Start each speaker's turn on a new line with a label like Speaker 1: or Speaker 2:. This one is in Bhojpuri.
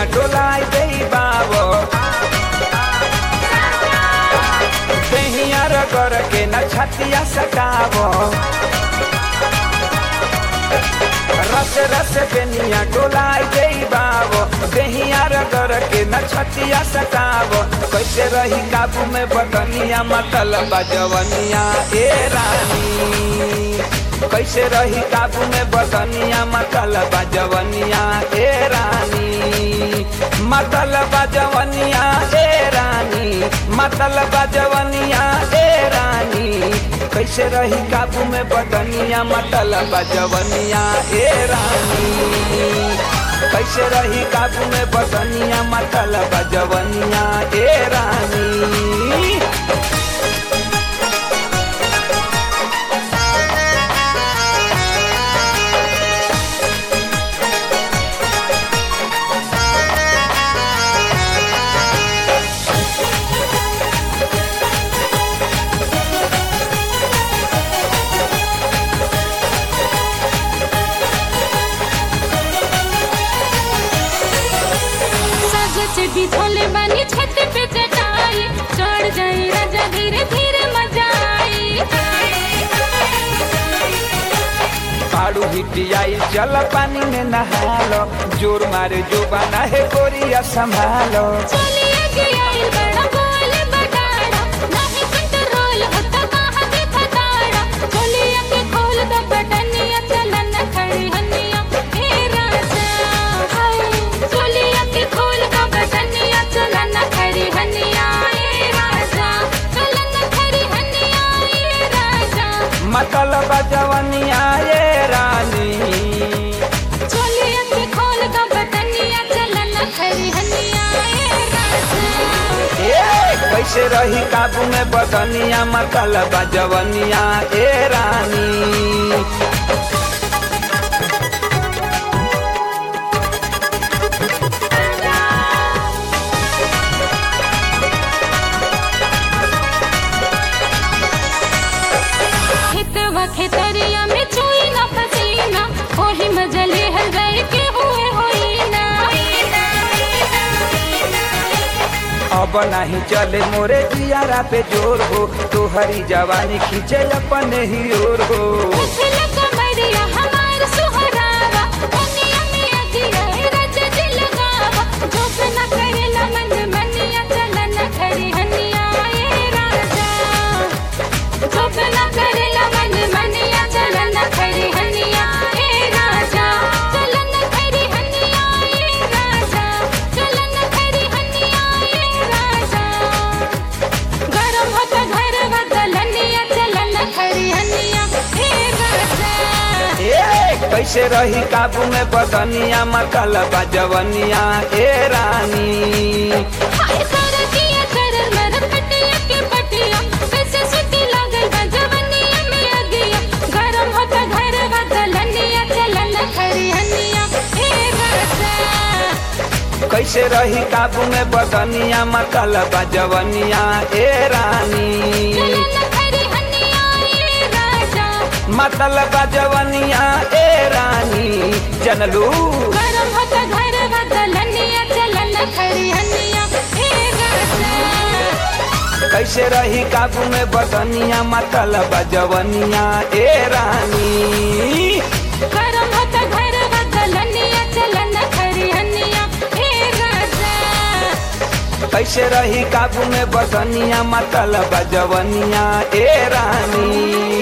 Speaker 1: डोलाई दे बाबो बेहिया रगर के न छतिया सटावो रस रस बेनिया डोलाई दे बाबो बेहिया रगर के न छतिया सटावो कैसे रही काबू में बदनिया मतलब जवनिया ए रानी कैसे रही काबू में बदनिया मतलब जवनिया ए रानी मतलब जवनिया ए रानी मतलब जवनिया ए रानी कैसे रही काबू में बदनिया मतलब जवनिया ए रानी कैसे रही काबू में बदनिया मतलब जवनिया ए रानी
Speaker 2: चढ़ी थोले बानी छत पे चटाई चढ़ जाई राजा धीरे धीरे मजा आई
Speaker 1: पाड़ू हिटियाई चल पानी में नहालो जोर मारे जो बना है गोरिया संभालो
Speaker 2: चलिए गया बड़ा बोल बटाड़ा नहीं कंट्रोल होता कहाँ के फटाड़ा चलिए के खोल द बटनिया चलन खड़ी हनिया हे राजा हाय चलिए के खोल द बटनिया चलन खड़ी हनिया हे राजा चलन खड़ी हनिया हे राजा
Speaker 1: मतलब जवनिया ये रानी
Speaker 2: चलिए के खोल द बटनिया चलन खड़ी हनिया हे राजा
Speaker 1: ए कैसे रही काबू में बदनिया मतलब जवनिया ए रानी
Speaker 2: खेतवा खेतरिया में चोई ना पसीना ओही मजले हर गए के हुए होई ना
Speaker 1: अब नहीं चले मोरे जियारा पे जोर हो तोहरी जवानी खींचे अपने ही ओर हो
Speaker 2: उछल कमरिया हमार सुहरावा दुनिया में अगिया रज दिल गावा जोक न करेला मन मनिया चलन खड़ी हनिया ए राजा जोक न करेला मन मनिया चलन खड़ी हनिया ए राजा चलन खड़ी हनिया ए राजा चलन खड़ी हनिया ए राजा गरम होता घर बदलनिया चलन खड़ी हनिया हे राजा
Speaker 1: ए कैसे रही काबू में बदनिया मतलब जवनिया ए रानी
Speaker 2: हाय सरतिया करर मर पटिया के पटिया कैसे सुती लागल बा जवनिया में अगिया गरम होता घर बदलनिया चलन खड़ी हनिया हे राजा
Speaker 1: कैसे रही काबू में बदनिया मतलब जवनिया ए रानी
Speaker 2: चलन खड़ी हनिया हे राजा
Speaker 1: मतलब जवनिया ए रानी जनलू
Speaker 2: गरम होता घर बदलनिया चलन खड़ी हनिया हे राजा
Speaker 1: कैसे रही काबू में बदनिया मतलब जवनिया ए रानी
Speaker 2: गरम होता घर बदलनिया चलन खड़ी हनिया हे राजा
Speaker 1: कैसे रही काबू में बदनिया मतलब जवनिया ए रानी